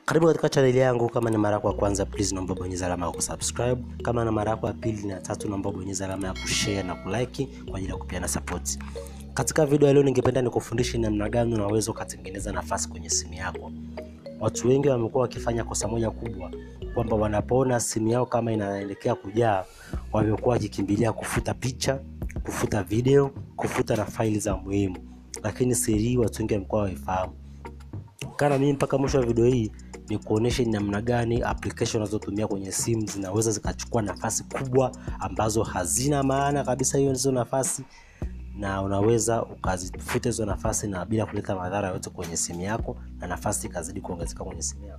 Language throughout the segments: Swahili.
Karibu katika chaneli yangu. Kama ni mara yako ya kwanza, please naomba bonyeza alama ya kusubscribe. Kama ni mara yako ya pili na tatu, naomba bonyeza alama ya kushare na kulike kwa ajili ya kupeana support. Katika video ya leo, ningependa nikufundishe namna gani unaweza ukatengeneza nafasi kwenye simu yako. Watu wengi wamekuwa wakifanya kosa moja kubwa, kwamba wanapoona simu yao kama inaelekea kujaa, wamekuwa wakikimbilia kufuta picha, kufuta video, kufuta na faili za muhimu, lakini siri hii watu wengi wamekuwa waifahamu. Kana mimi mpaka mwisho wa video hii ni kuonesha ni namna gani application unazotumia kwenye simu zinaweza zikachukua nafasi kubwa ambazo hazina maana kabisa hiyo hizo nafasi, na unaweza ukazifuta hizo nafasi na bila kuleta madhara yote kwenye simu yako, na nafasi ikazidi kuongezeka kwenye simu yako.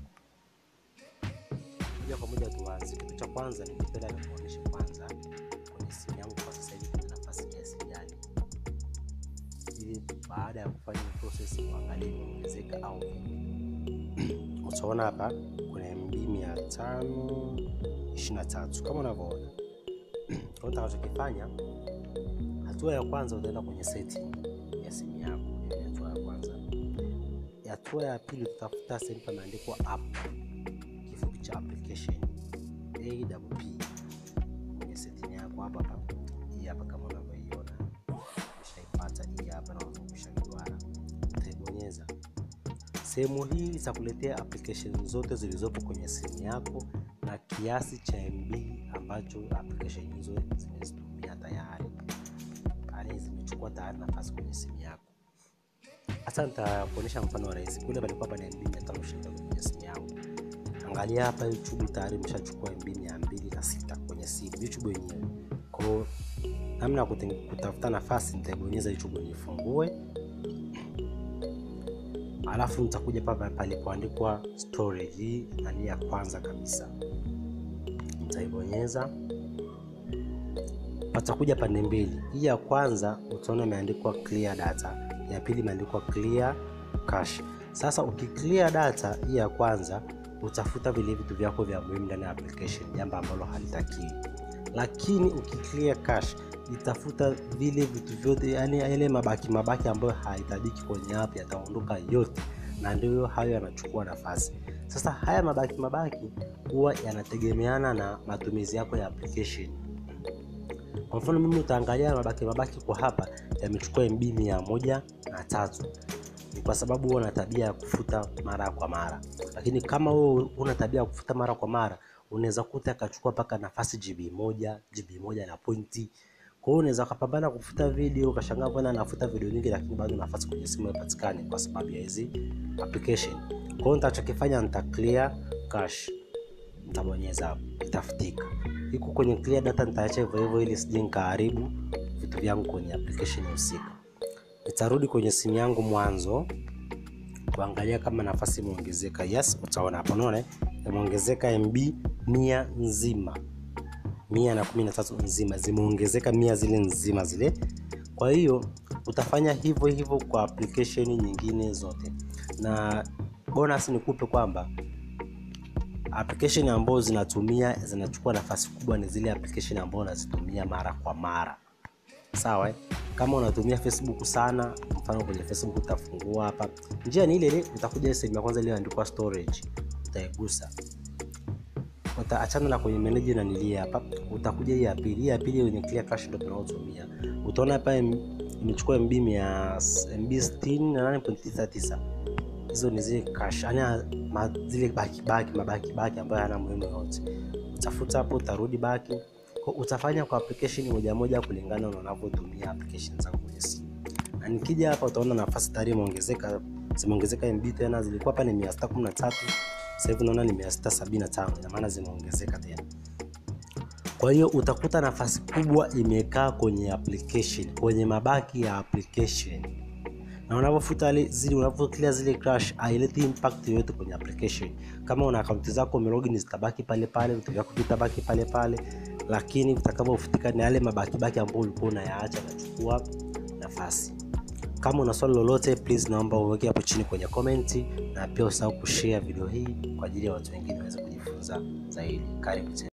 Moja kwa moja tuanze. Kitu cha kwanza ningependa nikuoneshe kwanza kwenye simu yangu kwa sasa hivi kuna nafasi kiasi gani, ili baada ya kufanya process uangalie imeongezeka au vipi. Utaona hapa kuna MB mia tano ishirini na tatu kama unavyoona. Kwa utakachokifanya, hatua ya kwanza utaenda kwenye setting ya simu yako. Hiyo ni hatua ya kwanza. Hatua ya pili tutafuta sehemu pameandikwa app, kifupi cha application APP kwenye setting yako hapa hapa. Hii hapa kama unavyoiona, umeshaipata hii hapa na umeshaiona, utaibonyeza sehemu hii itakuletea application zote zilizopo kwenye simu yako na kiasi cha MB ambacho application hizo zimezitumia tayari, yaani zimechukua tayari nafasi kwenye simu yako. Hasa nitakuonyesha mfano wa rahisi. Kule palikuwa pana MB 520 kwenye simu yangu. Angalia hapa, YouTube tayari imeshachukua MB 206 kwenye simu, YouTube yenyewe. Kwa hiyo namna ya kutafuta nafasi, nitaibonyeza YouTube nifungue alafu nitakuja papa palipoandikwa storage, hii nani ya kwanza kabisa, nitaibonyeza. Patakuja pande mbili, hii ya kwanza utaona imeandikwa clear data, ya pili imeandikwa clear cache. Sasa ukiclear data hii ya kwanza, utafuta vile vitu vyako vya muhimu ndani ya application, jambo ambalo halitakiwi. Lakini ukiclear cache itafuta vile vitu vyote, yani yale mabaki mabaki ambayo hahitajiki kwenye app yataondoka yote, na ndio hayo yanachukua nafasi. Sasa haya mabaki mabaki huwa yanategemeana na matumizi yako ya application. Kwa mfano mimi utaangalia mabaki mabaki kwa hapa yamechukua MB mia moja na tatu ni kwa sababu huwa na tabia ya kufuta mara kwa mara, lakini kama wewe una tabia ya kufuta mara kwa mara unaweza kuta akachukua mpaka nafasi GB moja GB moja na pointi kwa hiyo unaweza kupambana kufuta video ukashangaa bwana anafuta video nyingi, lakini bado nafasi kwenye simu haipatikani kwa sababu ya hizi application. Kwa hiyo nitachokifanya nita clear cache, nitabonyeza hapo, itafutika. Iko kwenye clear data, nitaacha hivyo hivyo ili sije nikaharibu vitu vyangu kwenye application husika. Nitarudi kwenye simu yangu mwanzo kuangalia kama nafasi imeongezeka. Yes, utaona hapo, unaona imeongezeka MB mia nzima mia na kumi na tatu nzima zimeongezeka mia zile nzima zile. Kwa hiyo utafanya hivyo hivyo kwa application nyingine zote, na bonus nikupe kwamba application ambazo zinatumia zinachukua nafasi kubwa ni zile application ambazo unazitumia mara kwa mara, sawa. Kama unatumia Facebook sana, mfano kwenye Facebook utafungua hapa, njia ni ile ile, utakuja sehemu ya kwanza iliyoandikwa storage, utaigusa utaachana na kwenye manage na nilia hapa, utakuja hii ya pili. Hii ya pili yenye clear cache ndio tunaotumia. Utaona hapa imechukua MB 68.99 hizo ni zile cache, yani zile baki baki mabaki baki ambayo hayana muhimu yote. Utafuta hapo, utarudi baki, kwa utafanya kwa application moja moja kulingana na unavyotumia application zako kwenye simu. Na nikija hapa, utaona nafasi tayari imeongezeka, zimeongezeka MB tena, zilikuwa hapa ni 613 sasa hivi naona ni 675, ina maana zimeongezeka tena. Kwa hiyo utakuta nafasi kubwa imekaa kwenye application, kwenye mabaki ya application, na unavyofuta zile, unavyo zile crash haileti impact yoyote kwenye application. Kama una akaunti zako umelogin, zitabaki pale pale, vitu vyako vitabaki pale pale, lakini vitakavyofutika ni yale mabaki baki ambayo ulikuwa unayaacha nachukua nafasi. Kama una swali lolote please, naomba uweke hapo chini kwenye komenti, na pia usahau kushare video hii kwa ajili ya watu wengine waweze kujifunza zaidi. Karibu tena.